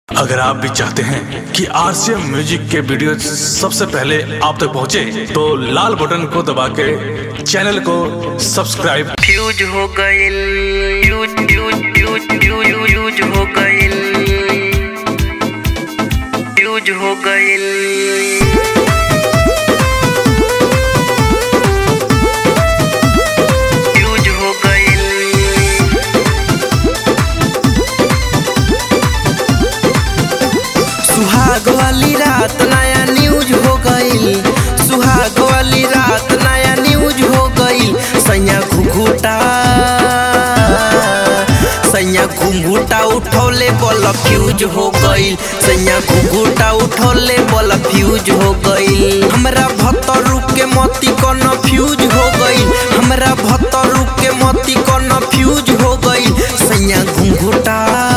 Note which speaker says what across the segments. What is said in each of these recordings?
Speaker 1: अगर आप भी चाहते हैं कि आरसीएम म्यूजिक के वीडियो सबसे पहले आप तक पहुंचे, तो लाल बटन को दबा के चैनल को सब्सक्राइब
Speaker 2: फ्यूज हो गइल fuse fuse fuse fuse fuse हो गइल फ्यूज हो गइल फ्यूज हो गइल
Speaker 3: सुहाग वाली रात नया न्यूज हो गईल सुहाग वाली रात नया न्यूज हो गईल सैया घुघुटा सैया घुंघुटा उठौले बोल फ्यूज हो गईल सैया घुघुटा उठौले बोल फ्यूज हो गईल हमरा भत्तर के मोती कौन फ्यूज हो गईल हमरा भत्तर के मोती कौन फ्यूज हो गईल सैया घुंघुटा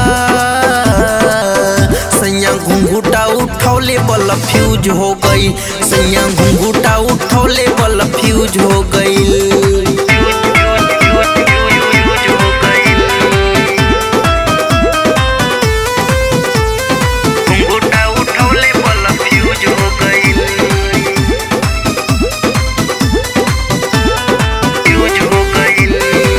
Speaker 3: सैया घुंघुटा उठौले बल फ्यूज हो गई सैया घुंघुटा उठौले बल फ्यूज हो गई
Speaker 2: फ्यूज हो गइल घुंघुटा उठौले वाला फ्यूज हो गइल फ्यूज हो गइल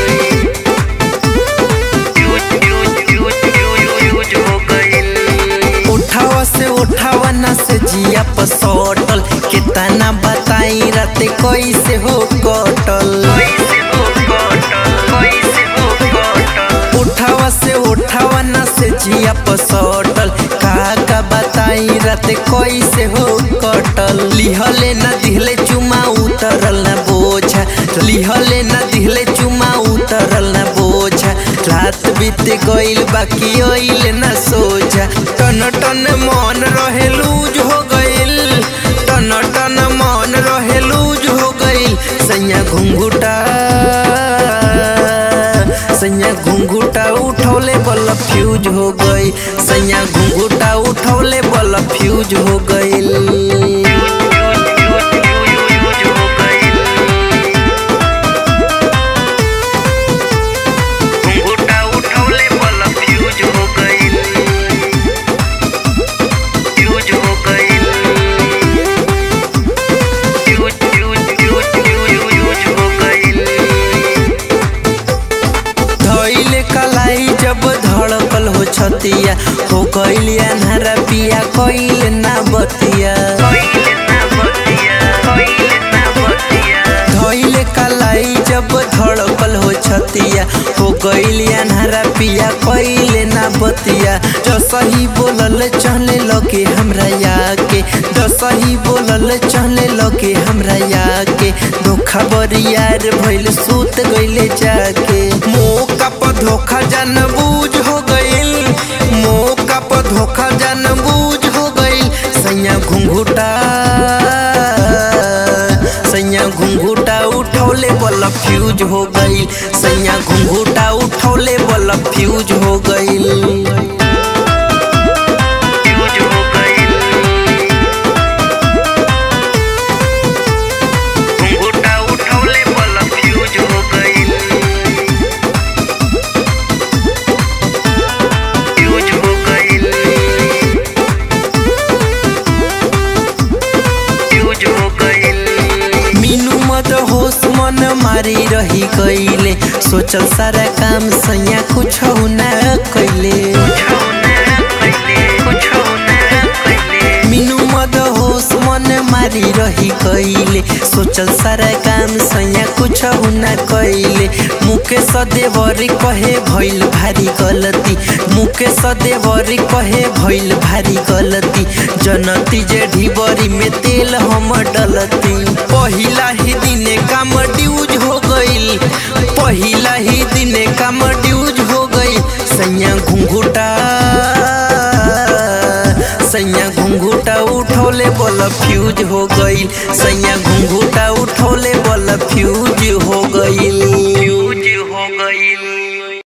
Speaker 2: fuse fuse fuse fuse fuse हो गइल
Speaker 3: उठावा से उठावा ना से जिया पसोटल कितना बताई राते कैसे हो कटल
Speaker 2: कैसे हो कटल कैसे हो कटल
Speaker 3: उठावा से उठावा ना से जिया पसोटल का का बताई राते कैसे हो कटल लिहले ना दिहले चुमा उतरल ना बोझा लिहले ना दिहले चुमा उतरल ना बोझा रात बीत गइल बाकी ओइल ना सोझा टन टन मन रहे लूज हो गइल टन टन मन रहे लूज हो गइल सैया घुंघुटा सैया घुंघुटा उठौले बल फ्यूज हो गई सैया घुंघुटा उठौले बल फ्यूज हो गइल
Speaker 2: फ्यूज हो गइल घुंघुटा उठौले वाला फ्यूज हो गइल फ्यूज हो गइल fuse fuse fuse fuse fuse हो गइल
Speaker 3: धइले कलाई जब धड़कल हो छतिया हो गइल अन्हारा पिया कइल ना बतिया
Speaker 2: कोइल ना बतिया कोइल ना बतिया
Speaker 3: धइले कलाई जब धड़कल हो छतिया हो गइल अन्हारा पिया कइल ना बतिया जो सही बोलल चले लगे हमरा याके जो सही बोलल चले लगे हमरा याके धोखा बरियार भइल सूत गइले जाके मौका पर धोखा जान बूझ हो गइल मौका पर धोखा जान बूझ हो गइल सैया घुंघुटा सैया घुंघुटा उठौले बल फ्यूज हो गइल सैया घुंघुटा उठौले बल फ्यूज हो गइल
Speaker 2: फ्यूज हो गइल घुंघुटा उठौले वाला फ्यूज हो गइल फ्यूज हो गइल फ्यूज हो गइल
Speaker 3: मीनू मत होश मन मारी रही गइले सोचल सारा काम सैया कुछ ना कैले
Speaker 2: छौना कइले छौना कइले
Speaker 3: मीनू मत होश मन मारी रही गइले सोचल सारा काम सैया कुछ ना कैले मुके सदेवरी कहे भइल भारी गलती मुके सदेवरी कहे भइल भारी गलती जनती जे ढिबरी में तेल हम डलती पहिला ही दिने काम ड्यूज हो गइल पहिला ही दिने काम ड्यूज हो गइल सैया घुंघुटा सैया घुंघुटा उठौले बोल फ्यूज हो गइल सैया घुंघुटा उठौले बोल फ्यूज हो गइल